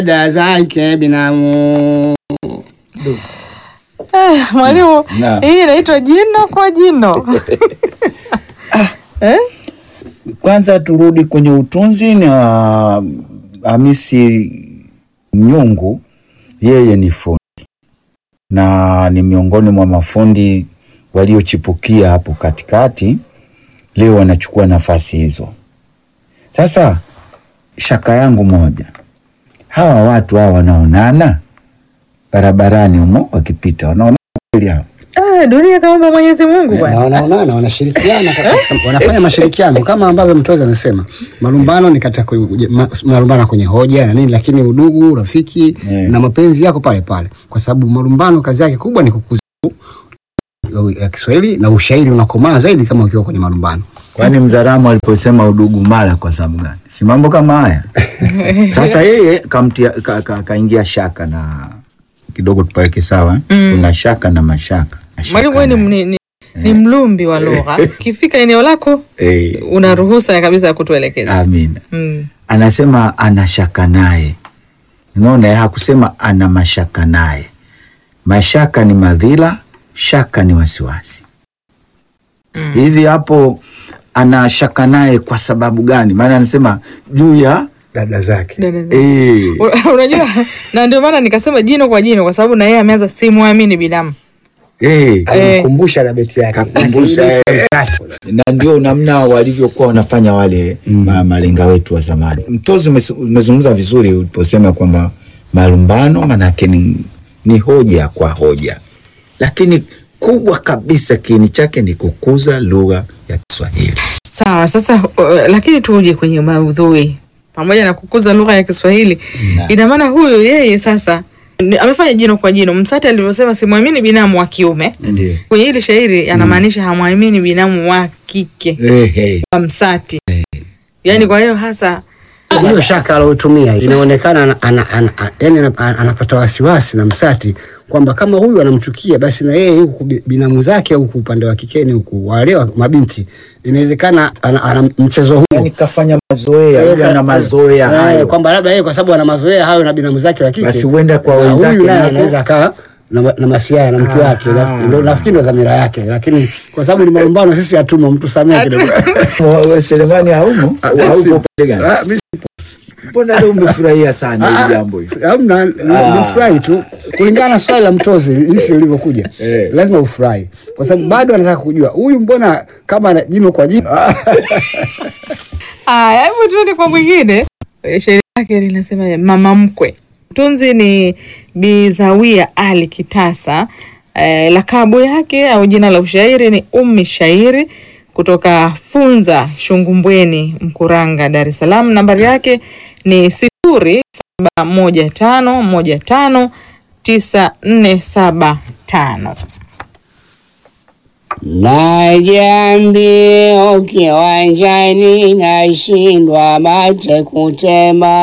dada zake binamu. Eh, mwalimu, Naam. hii inaitwa jino kwa jino. eh? Kwanza turudi kwenye utunzi na Hamisi Mnyungu, yeye ni fundi na ni miongoni mwa mafundi waliochipukia hapo katikati, leo wanachukua nafasi hizo. Sasa shaka yangu moja, hawa watu hawa wanaonana barabarani humo wakipita, wanaonana kweli hao? Ah, dunia kaumba Mwenyezi Mungu Na bwana. wanaonana wanashirikiana katika, wanafanya mashirikiano kama ambavyo mtoza amesema. Malumbano ni katika kwenye- ma- malumbano kwenye hoja na nini, lakini udugu, rafiki Yeah. na mapenzi yako pale pale, kwa sababu malumbano kazi yake kubwa ni kukuza ya Kiswahili na ushairi unakomaa zaidi kama ukiwa kwenye malumbano. Kwani Mzaramo aliposema udugu mara kwa sababu gani? Si mambo kama haya. Sasa yeye kamtia ka, ka, kaingia shaka na kidogo tupaweke sawa. eh? Kuna shaka na mashaka. Na shaka Mwalimu wewe ni, na- ni, ni, ni mlumbi wa lugha. Ukifika eneo lako Eh, una ruhusa kabisa ya kutuelekeza. amina. Mm. Anasema ana shaka naye. Unaona, eh, hakusema ana mashaka naye. Mashaka ni madhila, shaka ni wasiwasi. Hivi hapo ana shaka naye kwa sababu gani? Maana anasema juu ya Dada zake Dada zangu. eh, U- Unajua, na ndio maana nikasema jino kwa jino, kwa sababu na yeye ameanza simwamini binamu. eh, alimkumbusha na beti yake, Kakumbusha, Na eh. kile- na ndio namna walivyokuwa wanafanya wale ma, malenga wetu wa zamani. Mtozi umes- umezungumza vizuri uliposema kwamba malumbano manake ni, ni hoja kwa hoja, lakini kubwa kabisa kiini chake ni kukuza lugha ya Kiswahili. Sawa, sasa uh, lakini tuje kwenye maudhui pamoja na kukuza lugha ya Kiswahili. Na. Ina maana huyu yeye sasa ni- amefanya jino kwa jino. Msati alivyosema simwamini binamu wa kiume, Ndio. kwenye hili shairi anamaanisha hamwamini binamu wa kike Eh, eh. wa Msati. Yaani kwa hiyo hasa hiyo shaka alotumia inaonekana ana, ana, ana, ana, yani ana- ana- anapata wasiwasi na Msati kwamba kama huyu anamchukia basi na yeye huku bi- binamu zake huku upande wa kikeni huku wale wa mabinti inawezekana ana, ana mchezo huo Yani kafanya mazoea, yule ana mazoea Eh, hayo. kwamba labda yeye kwa sababu ana mazoea hayo na binamu zake wa kike Basi huenda kwa na wenzake huyu naye nako- anaweza akaa na, ma- na masiara na mke wake Na- ndio nafikiri ndo dhamira yake lakini kwa sababu ni malumbano sisi hatumo mtu samee kidogo Wa- Selemani haumo? Haupo upande gani? Ah, mi- Mbona leo umefurahia sana hili jambo hili? Hamna, ni- ni furahi tu kulingana na swali la mtozi jinsi lilivyokuja. Eh. Lazima ufurahi kwa sababu bado anataka kujua huyu mbona kama ana jino kwa jino. Aya, hebu tuende kwa mwingine. Eh, Shairi lake linasema mama mkwe. Tunzi ni Bizawia Ali Kitasa. Eh, lakabu yake au jina la ushairi ni Ummi Shairi kutoka Funza Shungumbweni, Mkuranga, Dar es Salaam. Nambari yake ni sifuri saba moja tano moja tano tisa nne saba tano. Najiambia kiwanjani nashindwa mate kutema